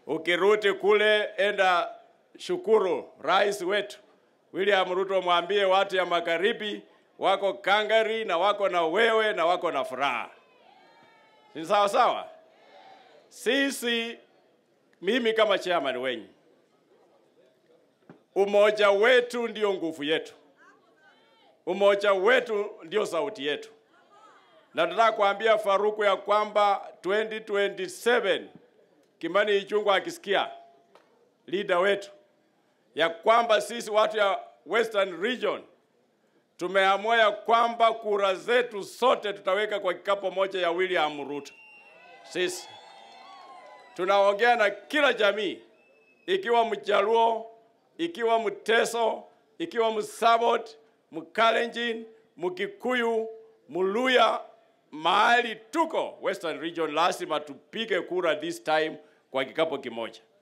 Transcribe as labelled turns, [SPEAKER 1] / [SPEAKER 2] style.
[SPEAKER 1] Ukirudi kule, enda shukuru rais wetu William Ruto, mwambie watu ya magharibi wako kangari na wako na wewe na wako na furaha. Ni sawa sawa. Sisi, mimi kama chairman wenyu, umoja wetu ndio nguvu yetu, umoja wetu ndio sauti yetu, na nataka kuambia Faruku ya kwamba 2027 Kimani Ichung'wah akisikia leader wetu ya kwamba sisi watu ya Western Region tumeamua ya kwamba kura zetu sote tutaweka kwa kikapu moja ya William Ruto. Sisi tunaongea na kila jamii, ikiwa Mjaluo, ikiwa Mteso, ikiwa Msabot, Mkalenjin, Mkikuyu, Muluya, mahali tuko Western Region, lazima tupige kura this time kwa kikapu kimoja.